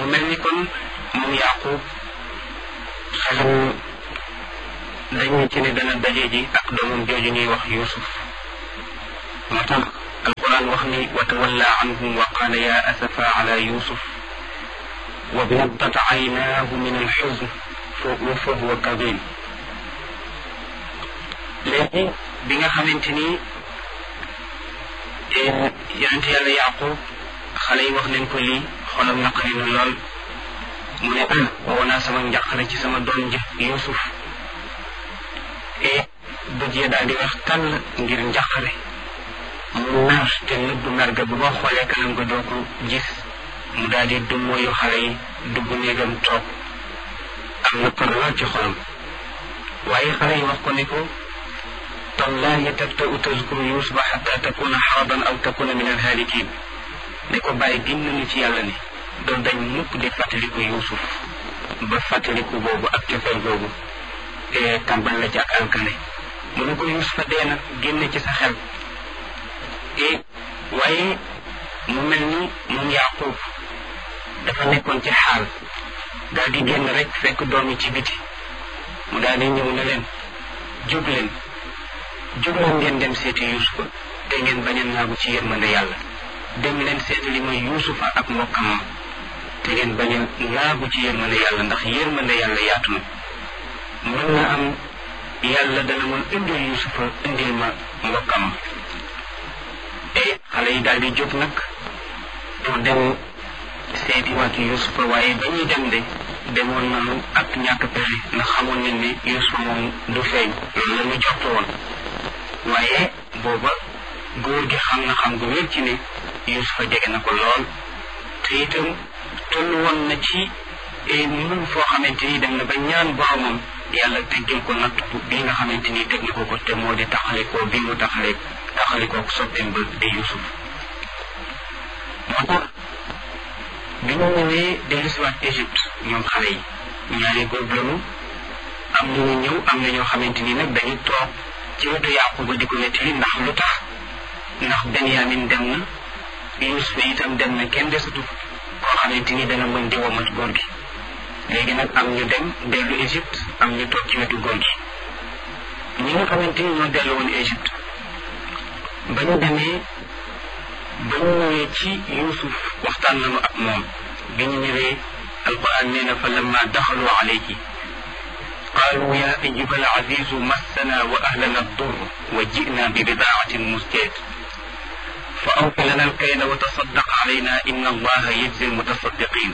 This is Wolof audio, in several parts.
mu mel ni kon moom yaqub xelam dañu ci ne dana daje ji ak doomam jooju ñuy wax yusuf moo tax alquran wax ni wa tawalla anhum wa qala ya asafa ala yusuf wa biyaddat aynaahu min alxuzn wa fa huwa kadim léegi bi nga xamante ni yonente yàlla yaqub xale yi wax nañ ko lii xolam naqari na lool mu ne ah woo naa sama njàqare ci sama doom ji yusuf e bët ya daal di wax tàll ngir njàqare mu mer te nëbb mer ga bu ko xoolee kanam ga doo ko gis mu daal di dummóoyu xale yi dugg néegam toog am na par lool ci xolam waaye xale yi wax ko ne ko tallahi tabta'u tazkuru yusufa xatta takuna xaraban aw takuna min alhaalikin ne ko bàyyi gin nañu ci yàlla ne doo dañ mukk di fàttaliku yusuf ba fàttaliku boobu ak cofeel boobu te tàmbal la ci ak alkane mu ne ko yusufa dee na génne ci sa xel e waaye mu mel ni moom yaqub dafa nekkoon ci xaal daal di génn rek fekk doom yi ci biti mu daal di ñëw ne leen jóg leen jóg leen ngeen dem seeti yusufa te ngeen bañ a naagu ci yërmande yàlla dem leen seeti li mooy yusufa ak mbokkam ma te ngeen bañ a naagu ci yërmande yàlla ndax yërmande yàlla yaatu na mën na am yàlla dana mën indil yusufa indil ma mbokkam ma e xale yi daal di jóg nag pour dem seeti waat yusufa waaye ba ñuy dem de demoon nañu ak ñàkk pexe ndax xamoon nañ ne yusufa moom du feeñ loolu la ñu jot woon waaye booba góor gi xam na xam gu wér ci ne yusufa jege na ko lool te itam toll woon na ci mun foo xamante ni dem na ba ñaan boromam yàlla teggil ko natt bi nga xamante ni teg na ko ko te moo di taxalikoo bi mu taxale taxalikoo soppeem ba di yusuf moo tax bi ñu ñëwee dellusiwaat Égypte ñoom xale yi ñaari góor lañu am na ñu ñëw am na ñoo xamante ni nag dañu toog ci wetu Yaquba di ko nettali ndax lu tax ndax Benyamin dem na Yusufa itam dem na kenn desatu koo xamante ni dana mën di womat góor gi léegi nag am ñu dem dellu Égypte am ñu toog ci wetu góor gi ñi nga xamante ni ñoo dellu woon Égypte ba ñu demee ba ñu ñëwee ci Yusuf waxtaan nañu ak moom bi ñu ñëwee alquran nee na fa lamma daxalu alayhi قالوا يا أيها العزيز مسنا وأهلنا الضر وجئنا ببضاعة مزجاة فأوف لنا الكيل وتصدق علينا إن الله يجزي المتصدقين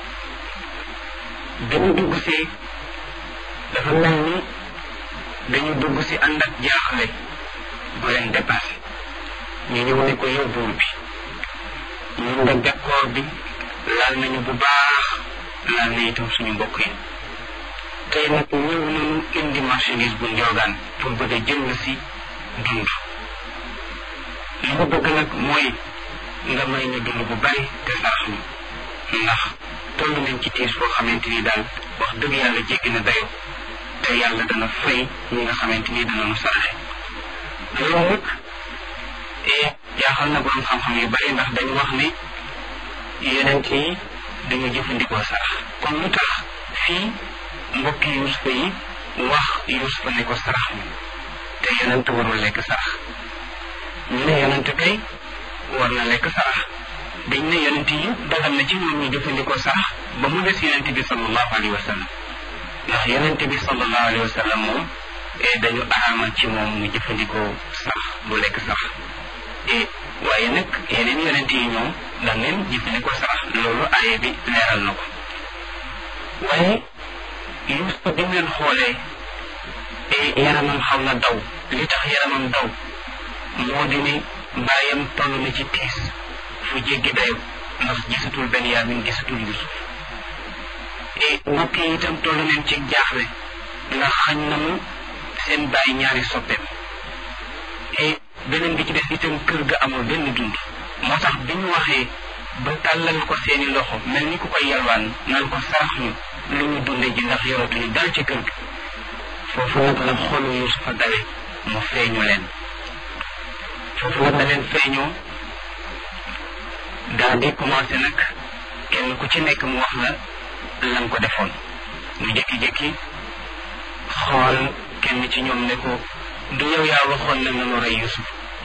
dañu dugg si dafa mel ni dañu dugg si ànd ak jaaxle bu leen dépassé ñu ñëw ne ko yow buur bi ñun de bekkoor bi laal nañu bu baax laal na itam suñu mbokk yi tey nag ñëw nañu indi marchandise bu njoogaan pour bëgg a jënd si dund li ñu bëgg nag mooy nga may ñu dund bu bari te sarax ñu ndax toll nañ ci tiis boo xamante ni daal wax dëgg yàlla jéggi na dayo te yàlla dana fay ñi nga xamante ni dana nu saraxe loolu nag jaaxal na borom xam-xam yu bari ndax dañu wax ne yonent yi dañu jëfandikoo sarax kon lu tax fii mbokki yusufa yi wax yusufa ne ko sarax ñu te yonent warul lekk sarax ñu ne yonent kay war na lekk sarax dañ ne yonent yi dagal na ci ñoom ñu jëfandikoo sarax ba mu des yonent bi sallallahu alayhi wa sallam ndax yonent bi sallallahu alayhi wa sallam moom dañu araamal ci moom mu jëfandikoo sarax du lekk sarax waaye nag yeneen yonent yi ñoom dañ leen jëfandikoo sarax loolu aaye bi leeral na ko waaye Yuusufa bi ngeen xoolee yaramam xaw na daw li tax yaramam daw moo di ne bàyyam toll na ci tiis fu jéggi dayo ndax gisatul Benyamin gisatul Yusuf et mbokk yi itam toll nañ ci jaaxle ndax xañ nañu seen bàyyi ñaari soppeem et beneen bi ci des itam kër ga amul benn dund moo tax bi ñu waxee ba tàllal ko seeni loxo mel ni ku koy yalwaan naan ko sarax ñu lu ñu dunde ji ndax yoratuñu dal ci kër gi foofu nag la xolu Yusufa dawe mu feeñu leen foofu nag la leen feeñoo daal di commencé nag kenn ku ci nekk mu wax la lan ko defoon mu jékki-jékki xool kenn ci ñoom ne ko du yow yaa waxoon ne nanu rey Yusuf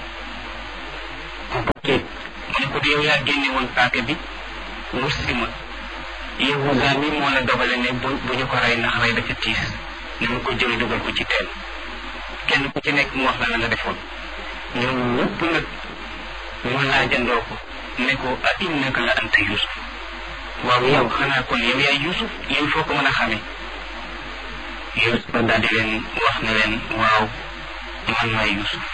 mu ne ko du yow yaa génne woon paaka bi wut si ma Yahuda mi moo la dogale ne bu bu ñu ko rey ndax rey dafa tiis nanu ko jël dugal ko ci teen kenn ku ci nekk mu wax la la nga defoon ñoom ñëpp nag ñu laajandoo ko ne ko a innaka la anta Yusuf waaw yow xanaa kon yow yaay Yusuf yow foo ko mën a xamee Yusuf daal di leen wax ne leen waaw man maay Yusuf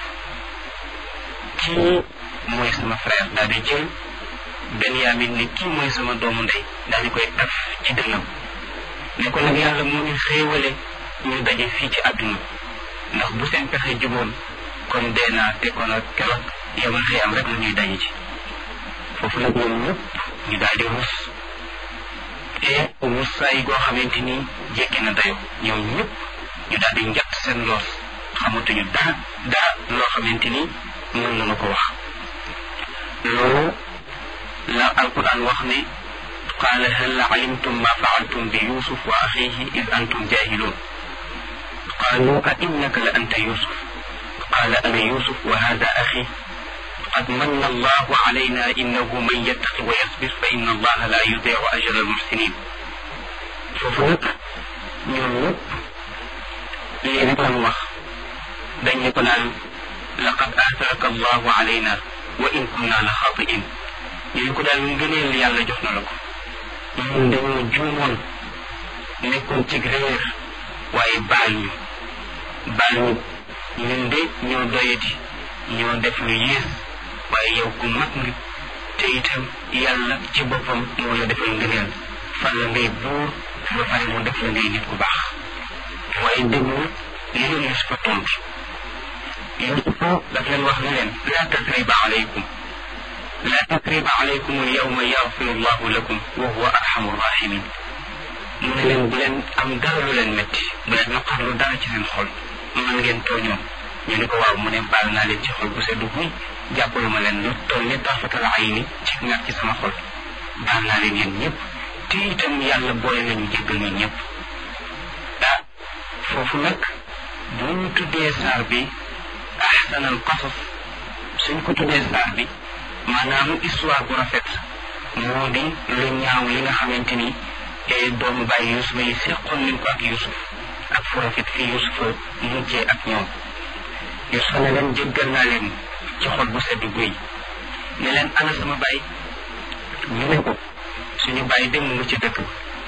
kii mooy sama frère daal di jël Benyamin ne kii mooy sama doomu ndey daal di koy taf ci dënnam ne ko nag yàlla moo ñu xéewale ñu daje fii ci àdduna ndax bu seen pexe juboon kon dee naa te kon ak keroog yamal xëy am rek la ñuy daje ci foofu nag ñoom ñëpp ñu daal di rus te rus saay goo xamante ni jekki na dayo ñoom ñëpp ñu daal di njatt seen loos xamatuñu dara dara loo xamante ni mën nañu ko wax loolu la alquran wax ne qaala hal alimtum ma faaltum bi yusuf wa axihi id antum jahilun qaalu a innaka la anta yusuf qaala ana yusuf wa hada axi قد من الله علينا إنه من يتق ويصبر فإن الله لا يضيع أجر المحسنين ففوق ñoom ñëpp lii rek lan wax dañ ne ko naan laqad aatharaka allahu alayna wa in kunna la xaatiin ñu ne ko daal ngëneel yàlla jox na la ko ñun dañoo juumoon nekkoon ci réer waaye baal ñu baal ñu ñun de ñoo doyati ñoo def lu yées waaye yow ku mag nga te itam yàlla ci boppam moo la defal ngëneel fan la ngay buur ba pare mu def la ngay nit ku baax waaye déglu li leen Yusufa tontu Yusufa daf leen wax ne leen laa tasriba alaykum laa tasriba alaykum al yawma yaxfiru llahu lakum wa huwa arhamu rahimin mu ne leen bu leen am dara lu leen métti bu leen naqarlu dara ci seen xol man ngeen tooñoo ñu ne ko waaw mu ne baal naa leen ci xol bu seddu guy jàppalu ma leen lu toll ni tarfatal ayni ci ngat ci sama xol baal naa leen yéen ñëpp te itam yàlla boole nañu jéggal ñun ñëpp ah foofu nag bu ñu tuddee saar bi ahsanal qasas suñ ko tuddee saar bi maanaam histoire bu rafet moo di lu ñaaw li nga xamante ni doomu bàyyi yusufa yi seqoon nañ ko ak yusuf ak fu rafet fii yusufa mujjee ak ñoom yusufa ne leen jéggal naa leen ci xol bu sedd guy ne leen ana sama baay ñu ne ko suñu baay dem mu ci dëkk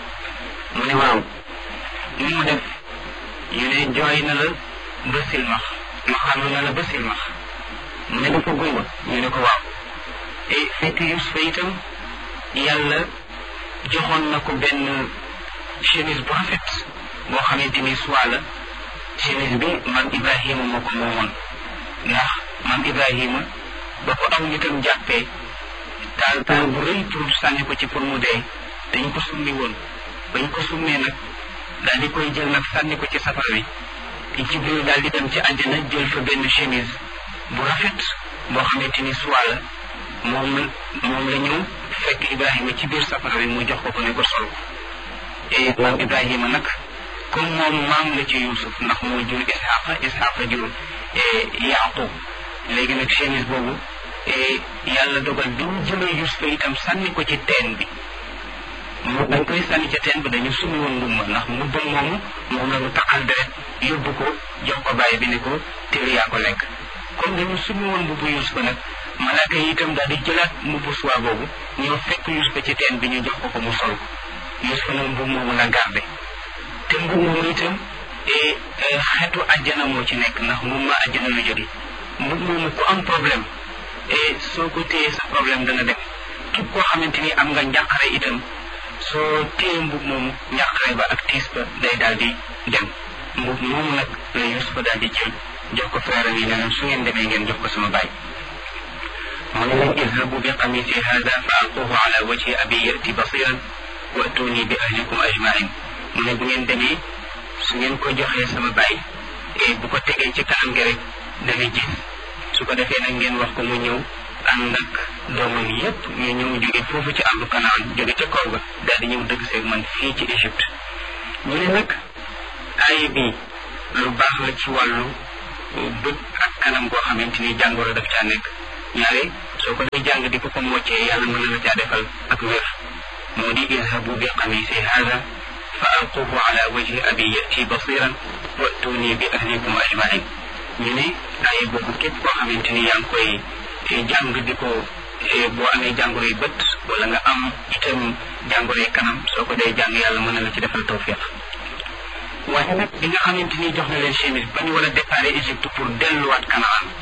mu ne waaw ni mu def ñu ne jooy na la ba silmax ma xam na la ba silmax mu ne dafa gumba ñu ne ko waaw e fekk Yusufa itam yàlla joxoon na ko benn chemise bu rafet boo xamante ni soit la chemise bi maam Ibrahima moo ko moomoon ndax maam Ibrahima ba ko aw nitam jàppee taal taal bu rëy pour sànni ko ci pour mu dee dañ ko summi woon bañ ko summee nag daal di koy jël nag sànni ko ci safara wi Jibril daal di dem ci àjjana jël fa benn chemise bu rafet boo xamante ni soit la moom moom la ñëw fekk Ibrahima ci biir safara wi mu jox ko ko ne ko sol ko et maam Ibrahima nag comme moom maam la ci Yuusuf ndax moo jur Isxaqa Isxaqa jur Yaaqub léegi nag chemise boobu yàlla dogal bi ñu jëlee Yuusufa itam sànni ko ci teen bi mu dañ koy sànni ca teen bi dañu sumi woon ndumma ndax mbubbam moomu moom la ñu taqal deret yóbbu ko jox ko bàyyi bi ne ko téer yaa ko lekk comme dañu sumi woon mbubbu Yuusufa nag malaaka yi itam daal di jëlaat mbubbu suwaa boobu ñoo fekk Yuusufa ci teen bi ñu jox ko ko mu sol ko Yuusufa nag mbubb moomu la garde te mbubb moomu itam xeetu àjjana moo ci nekk ndax mbubb ma àjjana lu jóge mbubb moomu ku am problème soo ko téyee sa problème dana dem képp koo xamante ni am nga njàqare itam soo téye mbub moomu njàqare ba ak tiis ba day daal di dem mbub moomu nag la Yuusufa daal di jël jox ko frère yi ne leen su ngeen demee ngeen jox ko sama baay mu ne leen idhabu bi qamisi hada fa alquhu ala wajhi abi yati basiran wa atuni bi ahlikum ajmain mu ne bu ngeen demee su ngeen ko joxee sama baay bu ko tegee ci kanam gi rek dana gis su ko defee nag ngeen wax ko mu ñëw ànd ak doomam yépp ñu ñëw jóge foofu ci àllu kanaan jóge ca kaw ga daal di ñëw dëgg seeg man fii ci Égypte ñu ne nag aaya bi lu baax la ci wàllu bët ak kanam goo xamante ni jàngoro daf caa nekk ñaare soo ko dee jàng di ko ko moccee yàlla mën na la caa defal ak wér moo di izhabu bi qamisi hada fa alquhu ala wajhi abi yati basiran wa'tuni bi ahlikum ajmain ñu ne aaya boobu képp koo xamante ni yaa ngi koy jàng di ko boo amee jàngoroy bët wala nga am itam jàngoroy kanam soo ko dee jàng yàlla mën na la ci defal tawfiq waaye nag bi nga xamante ni jox na leen chemise ba ñu war a déparé Égypte pour delluwaat Kanaan